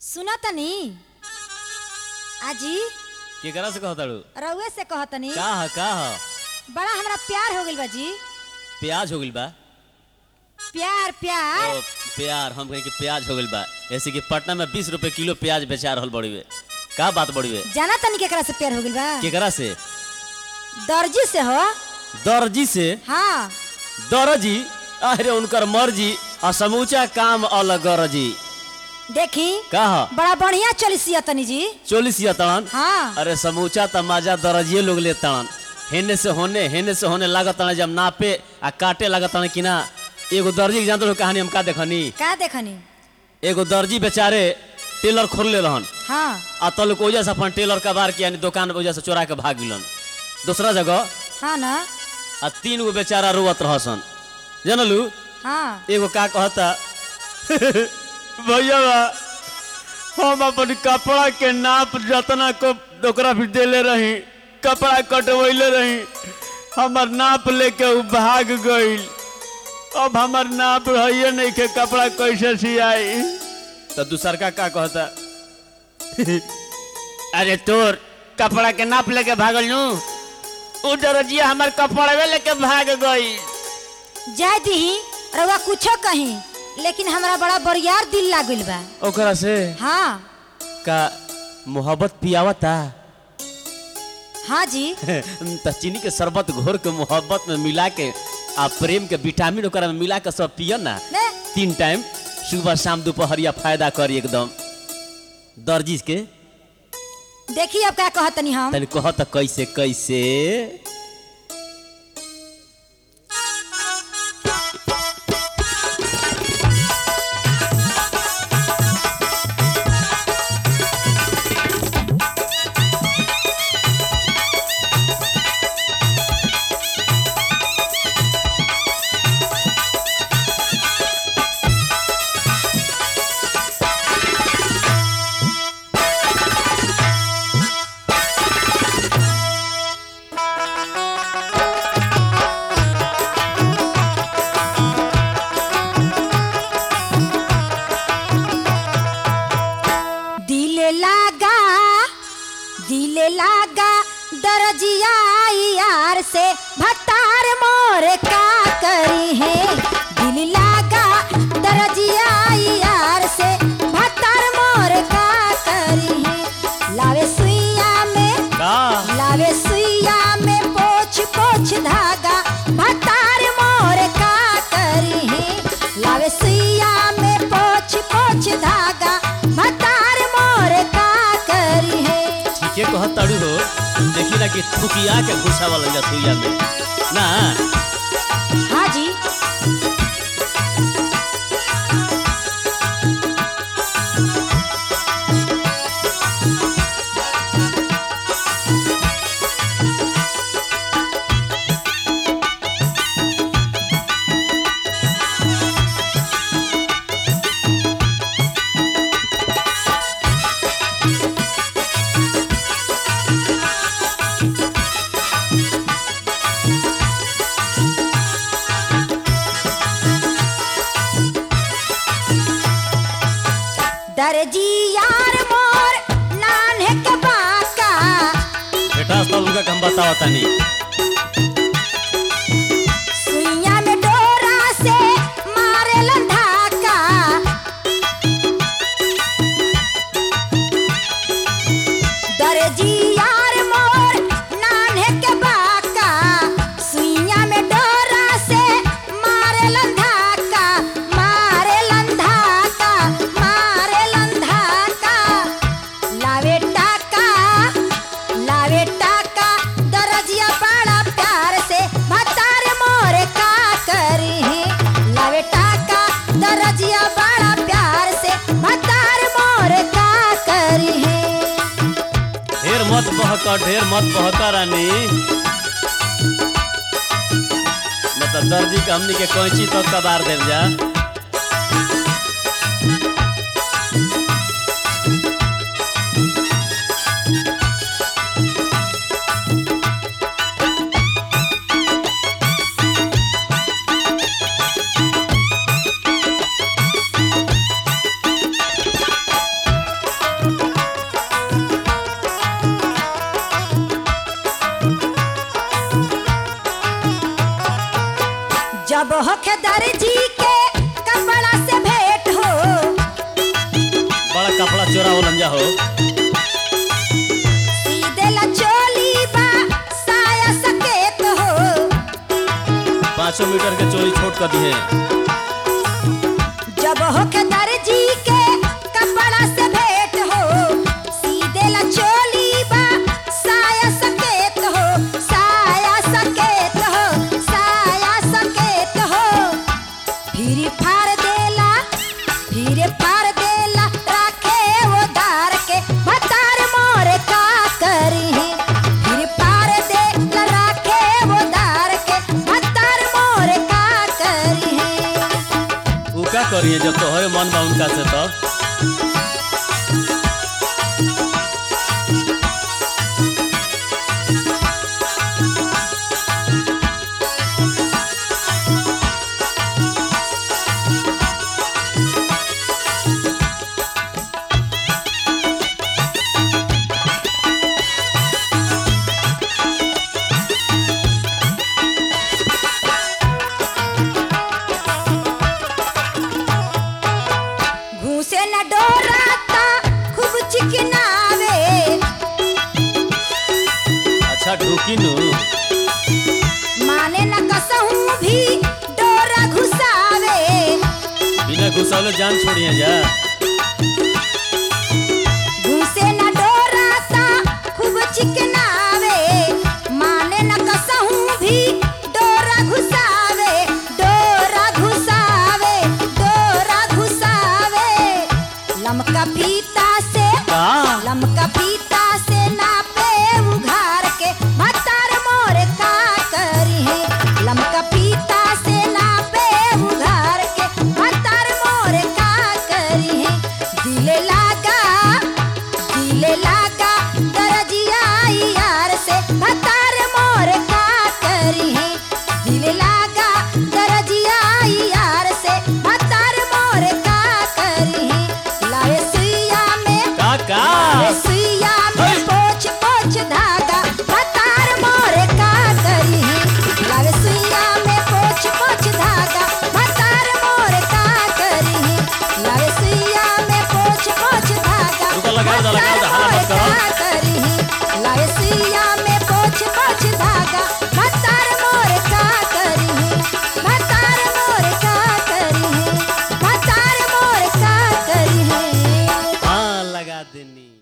सुना तनी आजी केकरा से कहताड़ू रउए से कहतनी का ह का ह बड़ा हमरा प्यार हो गइल बा जी प्याज हो गइल बा प्यार प्यार ओ प्यार हम कहीं कि प्याज हो गइल बा ऐसे कि पटना में बीस रुपए किलो प्याज बेचा रहल बड़ीवे का बात बड़ीवे जाना तनी केकरा से प्यार हो गइल बा केकरा से दर्जी से हो दर्जी से हाँ दर्जी अरे उनकर मर्जी और समूचा काम अलग गरजी देखी का ह बड़ा बढ़िया चलिसिया तनी जी चोलिस या तड़न हाँ अरे समूचा तमाजा दर्जिए लोग ले तड़न हेने से होने हेने से होने लागत तड़न जब नापे आ काटे लागत तड़न कि ना एगो दर्जी के जानते हो कहानी हम का देखनी का देखनी एगो दर्जी बेचारे टेलर खोल ले रहन हाँ आ तल को वजह से अपन टेलर का बार के यानी दुकान वजह से चोरा के भाग गिलन दूसरा जगह हाँ ना आ तीन गो बेचारा रोवत रहसन जानलू हाँ एगो का कहता भैया बा, हम अपन कपड़ा के नाप जतना को ओकरा भी देले रही कपड़ा कटवैले रही हमर नाप लेके उ भाग गईल अब हमर नाप है नहीं के कपड़ा कैसे सियाई तो दूसर का का कहता अरे तोर कपड़ा के नाप लेके भागल नू उ दरजिया हमर कपड़वे लेके भाग गई जाय दीही रउआ कुछो कहीं लेकिन हमरा बड़ा बरियार दिल लागल बा ओकरा से हाँ का मोहब्बत पियावता हाँ जी त चीनी के शरबत घोर के मोहब्बत में मिला के आ प्रेम के विटामिन ओकरा में मिला के सब पिय ना ने तीन टाइम सुबह शाम दोपहरिया फायदा करी एकदम दर्जी के देखी अब का कहतनी हम तनी कह त कैसे कैसे दिल लागा दिल लागा दरजिया यार से भतार मोर का करी है दिल लागा दरजिया यार से भतार मोर का करी है लावे सुइया में का लावे सुइया में पोछ पोछ धागा भतार मोर का करी है लावे सुइया में पोछ पोछ धागा भतार मोर का करी है ठीके कह तड़ू हो देखी ना कि थुकिया के घुसा वाला जा सुइया में ना हाँ जी दरजी यार मोर नान्हे के बाका बेटा सब उनका हम बताओ तनी सुइया में डोरा से मारे लंधाका दरजी यार मोर नान्हे के बाका सुइया में डोरा से मारे लंधाका मारे लंधाका मारे लंधाका लावे टाका लावे टाका दरजिया बड़ा प्यार से भतार मोर का करी है लावे टाका दरजिया बड़ा प्यार से भतार मोर का करी है ढेर मत बहक ढेर मत बहक रानी मतलब दर्जी के हमनी के कैंची तक कबार देव जा पाँच सौ मीटर के चोली छोट कर दिए जब होके दर्जी के कपड़ा से भेंट हो सीधे ला चोली बा साया सकेत हो साया सकेत हो साया सकेत हो फिर फाड़ देला फिर फाड़ देला राखे वो धार के भतार मोर का करी फिर फाड़ देला राखे वो धार के भतार मोर का करी उ का करिए जब तोहरे मन बा उनका से तब घूसे न डोराता खूब चिकनावे अच्छा ढूकी नु माने न कसहूं भी डोरा घुसावे बिना घुसौले जान छोड़िए जा घूसे न डोराता खूब चिकनावे माने न कसहूं भी डोरा घुसावे डोरा घुसावे डोरा घुसावे लमका फीता से का लमका पीता से नापे उघार के भतार मोर का करी लमका पीता से नापे उघार के भतार मोर का करी दिले लागा दिले लागा दरजिया यार से भतार मोर का करी दिले लागा दरजिया यार से भतार मोर का करी लावे सुइया में का का सुइया में पोछ पोछ धागा भतार मोरे का करी लावे सुइया में पोछ पोछ धागा भतार मोरे का करी लावे सुइया में पोछ पोछ धागा रुको, लगाओ दा, लगाओ दा, हाला मत करो। का करी लावे सुइया में पोछ पोछ धागा भतार मोरे का करी भतार मोरे का करी भतार मोरे का करी हाँ लगा देनी